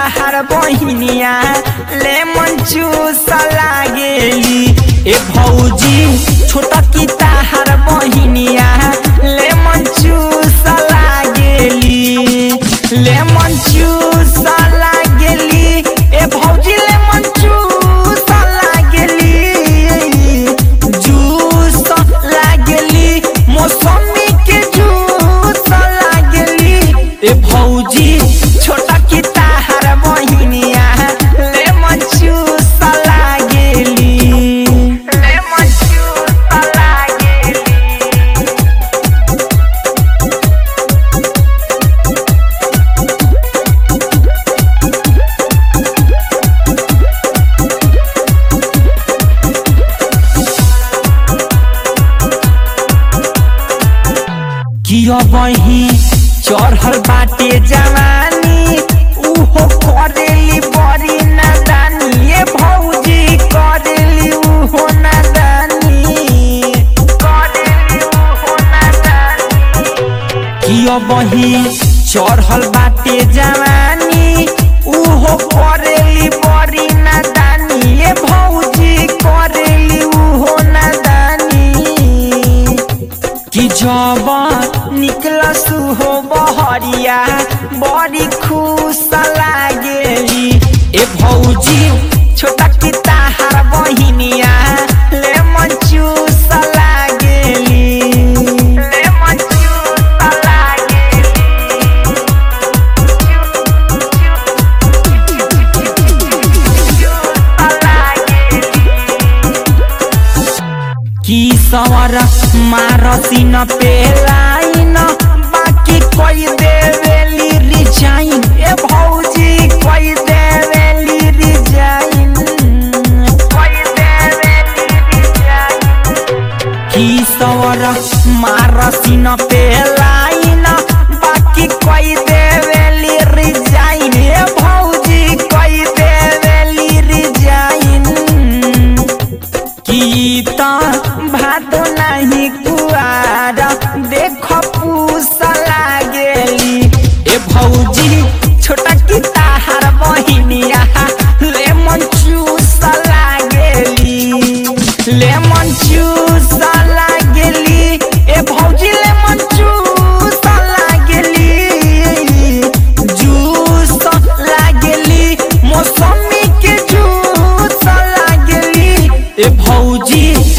ताहार बहिनिया लेमन चूस लागेली ए भौजी छोटा की ताहार बहिनिया लेमन चूस लागेली लेमन चूस लागेली ए भौजी लेमन चूस लागेली जूस लागेली मौसमी के जूस लागेली ए भौजी छोटा की ताहार बहिनिया लेमन चूस लागेली लेमन चूस लागेली किया बही चढ़ल बाटे जवानी उहो करेली बड़ी नादानी ए भौजी करेली उहो नादानी करेली उहो नादानी किया बही चढ़ल बाटे जवानी उहो करेली बड़ी नादानी ए भौजी करेली उहो नादानी कि जब निकलस हो बहरिया बड़ी खुश लागेली ए भौजी छोटा की ताहार बहिनिया लेमन चूस लागेली लेमन चूस लागेली की सवर मारसिन पेलाइन बाकी कोई देवेली रिजाइन ए भौजी कोई देवेली रिजाइन कोई देवेली रिजाइन की सवर मारसिन पेलाइन बाकी कोई देवेली रिजाइन ए भौजी कोई देवेली रिजाइन गीता भात नाही कुआर देख पूस लागेली ए भौजी छोटा की ताहार बहिनिया लेमन चूस लागेली लेमन चूस लागेली ए भौजी लेमन चूस लागेली जूस लागेली मौसमी के जूस लागेली ए भौजी